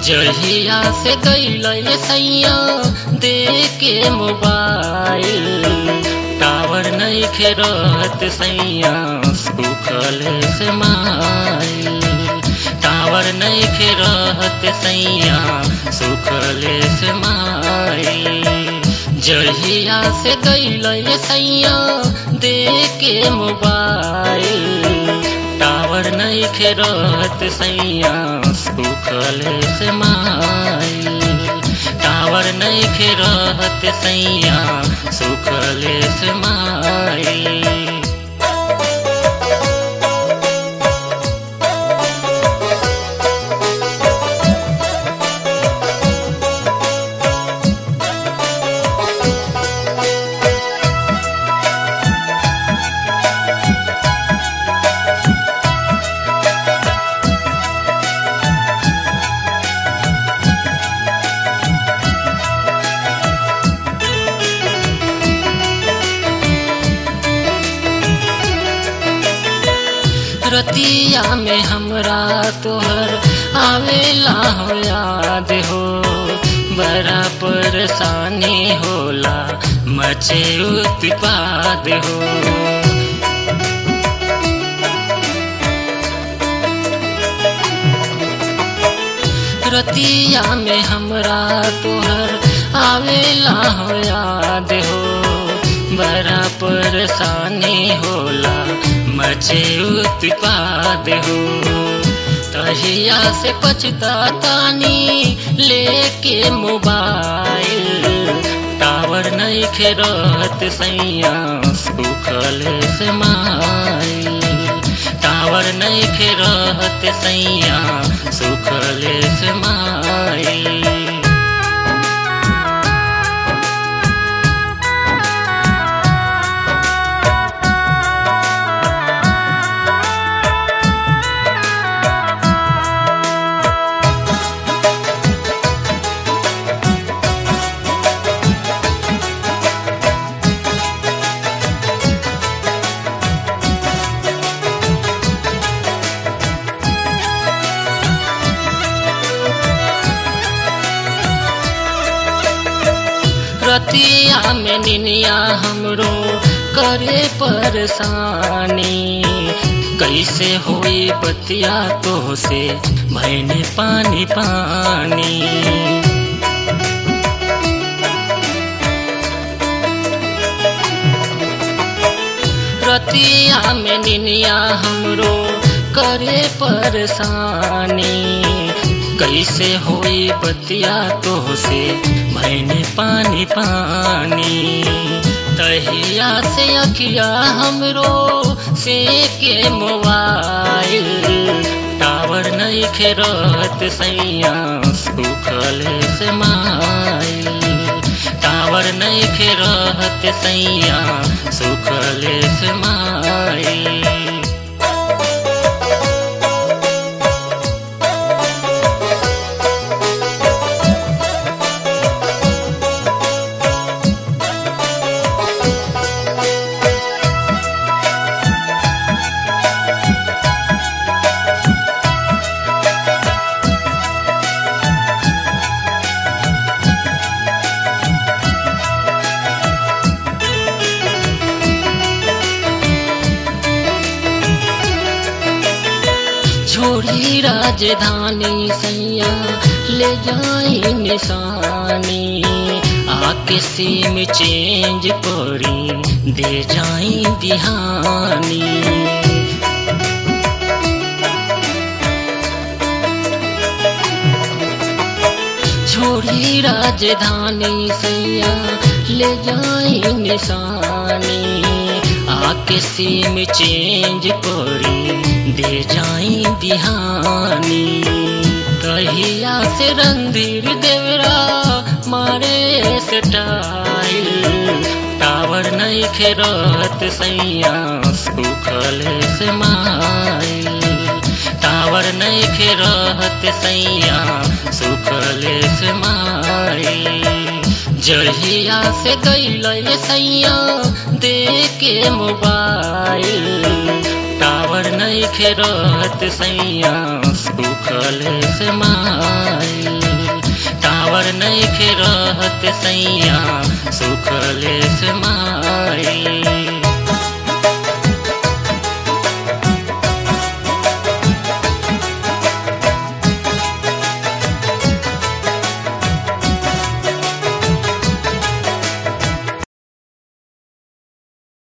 जहिया से गईल सैया दे के मोबाइल टावर नहीं खेरत सैया सुखल से माइल टावर नहीं खेरत सैया सुखल से माइल जहिया से गईल सैया दे के मोबाइल टावर नहीं खेरत सैया सुखल से माइल टावर नहीं खेरत सैया सुखल से माइल रतिया में हमरा तोहर आवेला हो याद हो बड़ा परेशानी होला मचे उत्पाद हो रतिया में हमरा तोहर आवेला हो याद हो बड़ा परेशानी होला मचे उत्पाद हो तहिया से पछतातानी लेके मोबाइल टावर नहीं खेरत सैया सुखल से माइल टावर नहीं खेरत सैया सुखल से माइल रतिया में निनिया हमरो करे परेशानी कैसे होई बतिया तो से भैने पानी पानी रतिया में निनिया हमरो करे परेशानी कैसे होई बतिया तो से भैने पानी पानी तहिया से अखिया हमरो से के मोबाइल टावर नहीं खेरत सैया सुखल से माइल टावर नहीं खेरत सैया सुखल से माइल छोड़ी राजधानी सैया ले जाई निशानी आके सिम चेंज करी दे जाई बिहानी छोड़ी राजधानी सैया ले जाई निशानी आके सिम चेंज करी दे जाई बिहानी कहिया से रणधीर देवरा मारे स्टाइल टावर नहीं खेरत सैया सुखल से माइल टावर नहीं खेरत सैया सुखल से माइल जहिया से गईल सैया दे के मोबाइल टावर नहीं नहीं खेरत सैया सुखले से माई टावर नहीं खेरत सैया सुखले से माई